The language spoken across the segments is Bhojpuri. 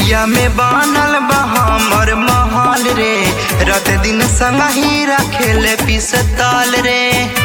एरिया में बनल बा हमर महल रे रात दिन संग ही रखेले पिस्तौल रे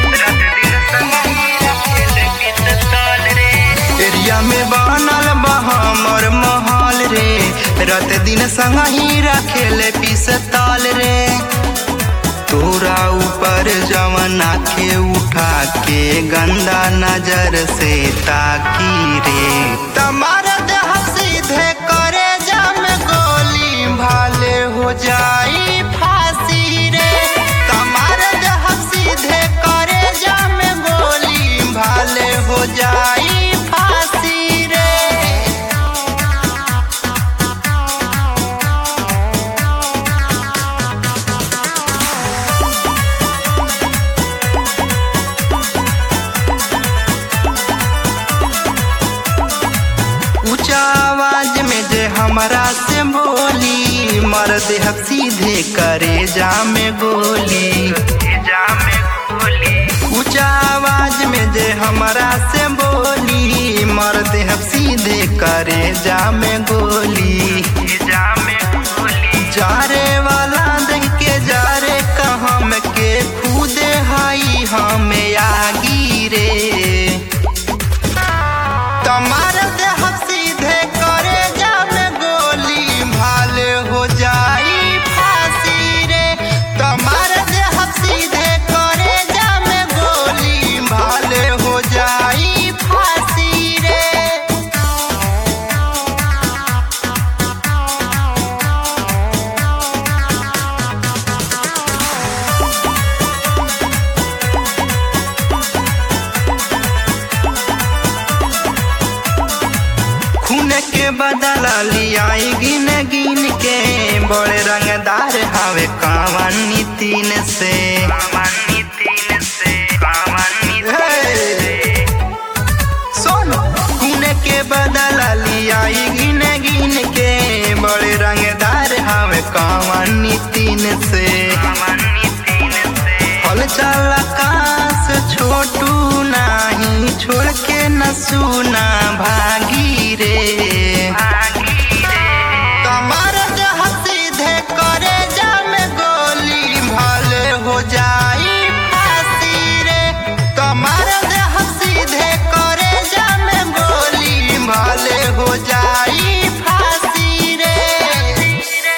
एरिया में बनल बा हमर महल रे रात दिन संग ही रखेले पिस्तौल रे तोरा ऊपर जवन आखे उठा के गंदा नजर से ताकी रे तमारा देह सीधे करे जम गोली भाले हो जाई फांसी रे तमारा देह सीधे करे जम गोली भाले हो जाई फांसी रे ऊंचा आवाज में जे हमरा से बोली मर देह सीधे करे जा में गोली ऊंचा आवाज में जे हमरा से बोली मर देह सीधे करे जा में गोली जारे वाला देख के जारे कहम के खुदे हाई हमें आगी रे तमार देह सीधे करे जामे गोली भाले हो जाई फांसी रे तमार देह सीधे करे जामे गोली भाले हो जाई फांसी रे खून के बदला लियाई गिन गिन के बड़े रंगदार हावे कावन तीन से हे! सुन खून के बदला लियाई गिन गिन के बड़े रंगदार हावे कावन तीन से हल चल आकाश छोटू नाही छोड़ के न सुना भागी रे